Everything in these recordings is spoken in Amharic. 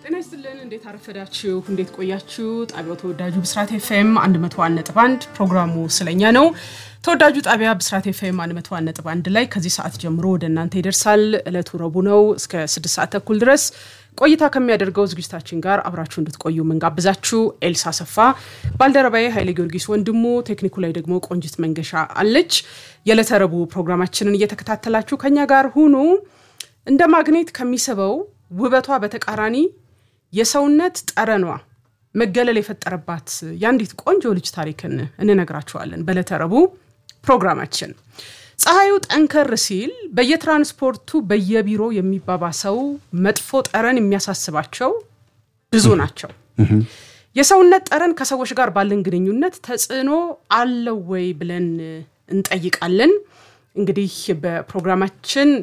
ጤና ይስጥልን። እንዴት አረፈዳችሁ? እንዴት ቆያችሁ? ጣቢያው ተወዳጁ ብስራት ኤፍኤም 101 ነጥብ 1 ፕሮግራሙ ስለኛ ነው። ተወዳጁ ጣቢያ ብስራት ኤፍኤም 101 ነጥብ 1 ላይ ከዚህ ሰዓት ጀምሮ ወደ እናንተ ይደርሳል። እለቱ ረቡዕ ነው። እስከ 6 ሰዓት ተኩል ድረስ ቆይታ ከሚያደርገው ዝግጅታችን ጋር አብራችሁ እንድትቆዩ ምንጋብዛችሁ ኤልሳ ሰፋ፣ ባልደረባዬ ኃይሌ ጊዮርጊስ ወንድሙ፣ ቴክኒኩ ላይ ደግሞ ቆንጅት መንገሻ አለች። የዕለተ ረቡዕ ፕሮግራማችንን እየተከታተላችሁ ከኛ ጋር ሁኑ። እንደ ማግኔት ከሚስበው ውበቷ በተቃራኒ የሰውነት ጠረኗ መገለል የፈጠረባት የአንዲት ቆንጆ ልጅ ታሪክን እንነግራችኋለን በዕለተ ረቡዕ ፕሮግራማችን። ፀሐዩ ጠንከር ሲል በየትራንስፖርቱ በየቢሮ የሚባባሰው መጥፎ ጠረን የሚያሳስባቸው ብዙ ናቸው። የሰውነት ጠረን ከሰዎች ጋር ባለን ግንኙነት ተጽዕኖ አለው ወይ ብለን እንጠይቃለን። እንግዲህ በፕሮግራማችን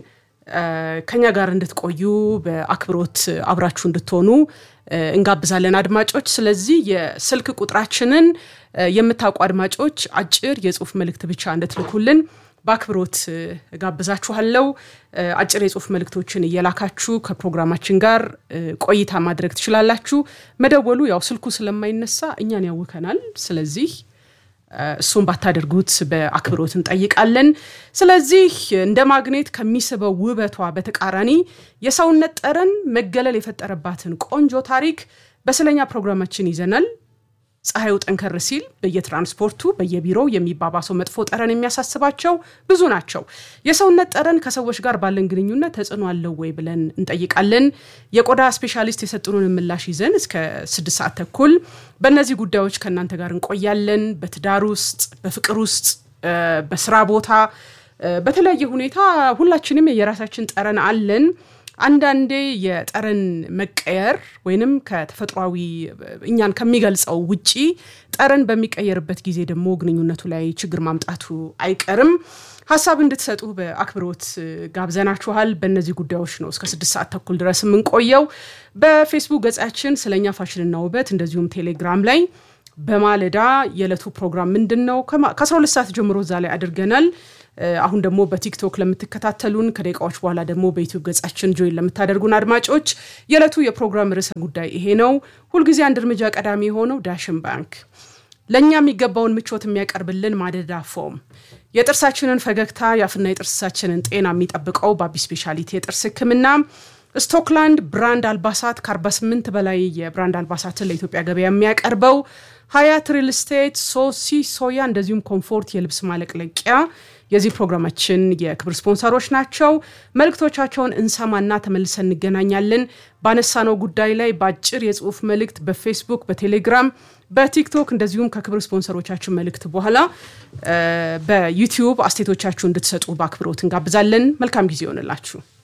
ከኛ ጋር እንድትቆዩ በአክብሮት አብራችሁ እንድትሆኑ እንጋብዛለን አድማጮች። ስለዚህ የስልክ ቁጥራችንን የምታውቁ አድማጮች አጭር የጽሁፍ መልእክት ብቻ እንድትልኩልን በአክብሮት ጋብዛችኋለው። አጭር የጽሁፍ መልእክቶችን እየላካችሁ ከፕሮግራማችን ጋር ቆይታ ማድረግ ትችላላችሁ። መደወሉ ያው ስልኩ ስለማይነሳ እኛን ያውከናል። ስለዚህ እሱን ባታደርጉት በአክብሮት እንጠይቃለን። ስለዚህ እንደ ማግኔት ከሚስበው ውበቷ በተቃራኒ የሰውነት ጠረን መገለል የፈጠረባትን ቆንጆ ታሪክ በስለኛ ፕሮግራማችን ይዘናል። ፀሐዩ ጠንከር ሲል በየትራንስፖርቱ በየቢሮው የሚባባሰው መጥፎ ጠረን የሚያሳስባቸው ብዙ ናቸው። የሰውነት ጠረን ከሰዎች ጋር ባለን ግንኙነት ተጽዕኖ አለው ወይ ብለን እንጠይቃለን። የቆዳ ስፔሻሊስት የሰጡንን ምላሽ ይዘን እስከ ስድስት ሰዓት ተኩል በእነዚህ ጉዳዮች ከእናንተ ጋር እንቆያለን። በትዳር ውስጥ፣ በፍቅር ውስጥ፣ በስራ ቦታ፣ በተለያየ ሁኔታ ሁላችንም የራሳችን ጠረን አለን። አንዳንዴ የጠረን መቀየር ወይንም ከተፈጥሯዊ እኛን ከሚገልጸው ውጪ ጠረን በሚቀየርበት ጊዜ ደግሞ ግንኙነቱ ላይ ችግር ማምጣቱ አይቀርም። ሀሳብ እንድትሰጡ በአክብሮት ጋብዘናችኋል። በእነዚህ ጉዳዮች ነው እስከ ስድስት ሰዓት ተኩል ድረስ የምንቆየው። በፌስቡክ ገጻችን ስለኛ ፋሽንና ውበት እንደዚሁም ቴሌግራም ላይ በማለዳ የዕለቱ ፕሮግራም ምንድን ነው ከ12 ሰዓት ጀምሮ እዛ ላይ አድርገናል። አሁን ደግሞ በቲክቶክ ለምትከታተሉን ከደቂቃዎች በኋላ ደግሞ በዩቲዩብ ገጻችን ጆይን ለምታደርጉን አድማጮች የዕለቱ የፕሮግራም ርዕሰ ጉዳይ ይሄ ነው። ሁልጊዜ አንድ እርምጃ ቀዳሚ የሆነው ዳሽን ባንክ ለእኛ የሚገባውን ምቾት የሚያቀርብልን ማደዳ ፎም፣ የጥርሳችንን ፈገግታ የአፍና የጥርሳችንን ጤና የሚጠብቀው በአቢ ስፔሻሊቲ የጥርስ ሕክምና ስቶክላንድ ብራንድ አልባሳት ከ48 በላይ የብራንድ አልባሳትን ለኢትዮጵያ ገበያ የሚያቀርበው ሀያት ሪል ስቴት፣ ሶሲ ሶያ እንደዚሁም ኮምፎርት የልብስ ማለቅለቂያ የዚህ ፕሮግራማችን የክብር ስፖንሰሮች ናቸው። መልእክቶቻቸውን እንሰማና ተመልሰን እንገናኛለን። ባነሳነው ጉዳይ ላይ በአጭር የጽሁፍ መልእክት በፌስቡክ፣ በቴሌግራም፣ በቲክቶክ እንደዚሁም ከክብር ስፖንሰሮቻችን መልእክት በኋላ በዩቲዩብ አስቴቶቻችሁ እንድትሰጡ በአክብሮት እንጋብዛለን። መልካም ጊዜ ይሆንላችሁ።